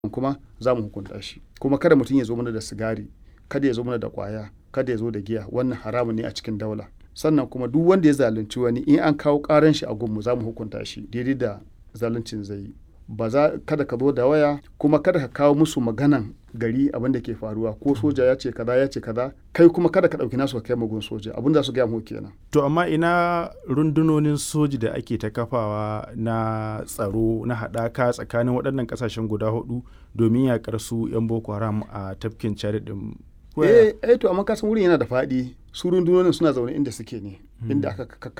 kuma za mu hukunta shi kuma kada mutum ya zo mana da sigari kada ya zo mana da kwaya kada ya zo da giya wannan haramun ne a cikin daula sannan kuma duk wanda ya zalunci wani in an kawo karan shi a gunmu za mu hukunta shi daidai da zaluncin zai yi ba za kada ka zo da waya kuma kada ka kawo musu maganan gari abin da ke faruwa ko soja ya ce kaza ya ce kaza kai kuma kada ka ɗauki nasu ka kai magun soja abin da su gaya mu kenan To amma ina rundunonin soji da ake ta kafawa na tsaro na haɗaka tsakanin waɗannan ƙasashen guda hudu domin yaƙar su 'yan Boko Haram a tafkin Chad ɗin. eh eh to amma kasan wurin yana da faɗi su rundunonin suna zaune inda suke ne inda aka